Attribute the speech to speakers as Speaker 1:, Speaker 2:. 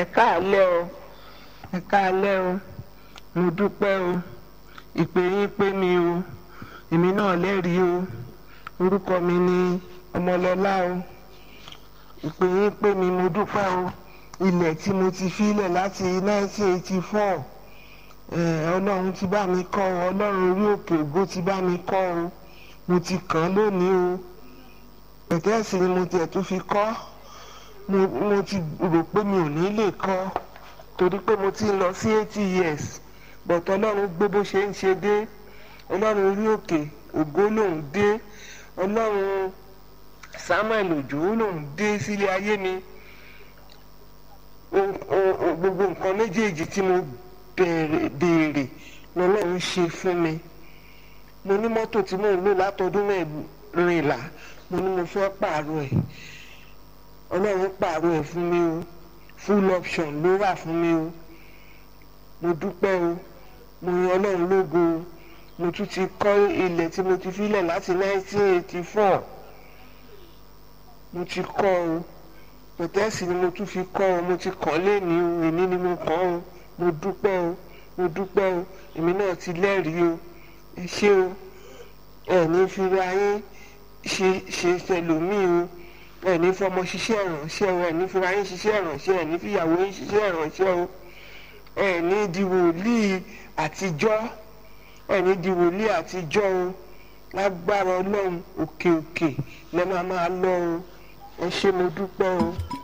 Speaker 1: ẹ káàlẹ́ o ẹ káàlẹ́ o mo dúpẹ́ o ìpè yín pé mi o èmi náà lẹ́rìí o orúkọ mi ni ọmọlọ́lá o ìpè yín pé mi mo dúpẹ́ o ilẹ̀ tí mo ti filẹ̀ láti 1984 ọlọ́run ti bá mi kọ́ ọ ọlọ́run orí òkè ògo ti bá mi kọ́ ọ mo ti kàn án lónìí o pẹ̀tẹ́ẹ̀sì ni mo tiẹ̀ tún fi kọ́ mo mo ti rò pé mi ò ní lè kọ́ torí pé mo ti ń lọ sí eighty years but ọlọ́run gbé bó ṣe ń ṣe dé ọlọ́run orí òkè ògo lòún dé ọlọ́run samuel òjò lòún dé sílé ayé mi gbogbo nǹkan méjèèjì tí mo béèrè lọ́lọ́run ṣe fún mi mo ní mọ́tò tí mò ń lò látọdún mẹ́rìnlá mo ní mo fẹ́ pààrọ̀ ẹ̀ ọlọ́run pààrọ̀ ẹ̀ fún mi o full option ló wà fún mi o mo dúpẹ́ o mo yan ọlọ́run lógo o mo tún ti kọ́ ilẹ̀ tí mo ti filẹ̀ láti 1984 mo ti kọ́ o pẹ̀tẹ́sì ni mo tún fi kọ́ ọ mo ti kàn léèní o èmi ni mo kàn o mo dúpẹ́ o mo dúpẹ́ o èmi náà ti lẹ́rìí o ẹ ṣé o ẹ ní fira yín ṣe ṣe tẹlòmíì o ẹ ní fọmọ ṣiṣẹ́ ìrànṣẹ́ o ẹ ní fira yín ṣiṣẹ́ ìrànṣẹ́ ẹ ní fìyàwó yín ṣiṣẹ́ ìrànṣẹ́ o ẹ ní di wòlíì àtijọ́ ẹ ní di wòlíì àtijọ́ o lágbára ọlọ́run òkè òkè lẹ́ máa máa lọ o ẹ ṣé mo dúpẹ́ o.